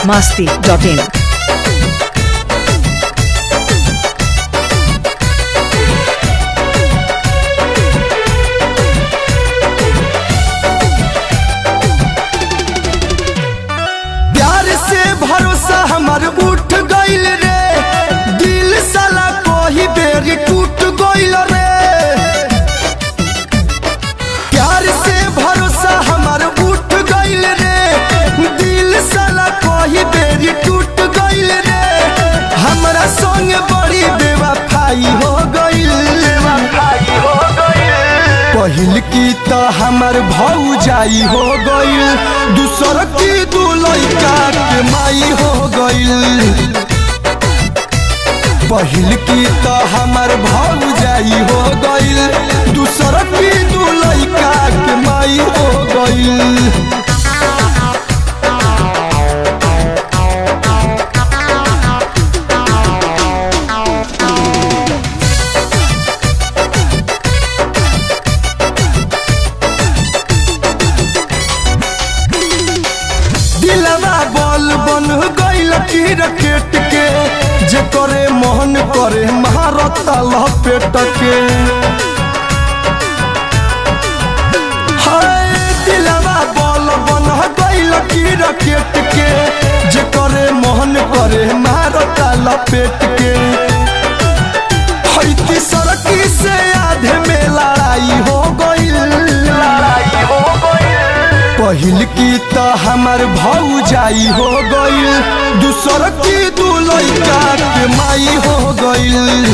biharmasti.in प्यार से भरोसा हमर उठ गइल रे दिल साला कोही बेरी टूट गइल रे प्यार से भरोसा हमर उठ गइल रे दिल साला कोही बेरी टूट गइल रे हमरा संग बड़ी बेवफाई हो गइल बेवफाई हो गइल पहिल की तो हमर भौजाई हो गइल दूसर की दू लइका के माई हो गइल पहिल की तो हमर भौजाई हो गइल दूसर की दू लइका के माई हो गइल दिलवा बल बन गइल की रकेट के जे करे मोहन करे महारत लपेट के हाय दिलवा बल बन गइल की रकेट के जे करे मोहन करे महारत लपेट के हैती सड़की से आधे में लड़ाई हो गइल लड़ाई हो गइल पहिल की तो हमर भौजाई हो गइल दूसर की दू लइका के माई हो गइल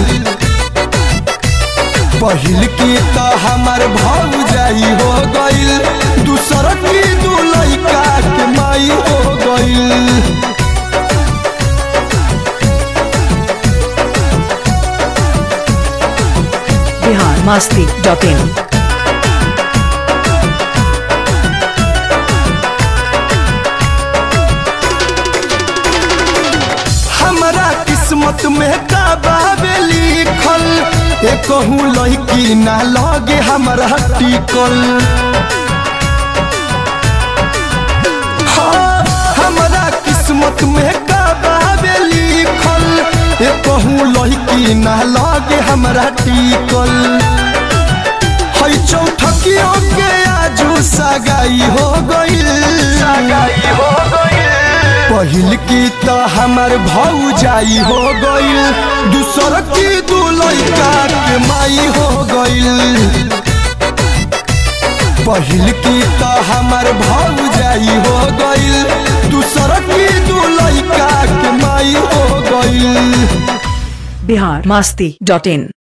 पहिल की तो हमर भौजाई हो गइल दूसर की दू लइका के माई हो गइल biharmasti.in हमरा किस्मत में का बाबे लिखल एकहू लड़की ना लगे हमरा टिकल हाँ, हमरा किस्मत में का बाबे लिखल एकहू लड़की ना लगे हमरा टिकल है चौथकियों के आजू सगाई हो गइल सगाई हो गइल पहिल की तो हमर भौजाई हो गइल दूसर की दू लइका के माई हो गइल पहिल की तो हमर भौजाई हो गइल दूसर की दू लइका के माई हो गइल biharmasti.in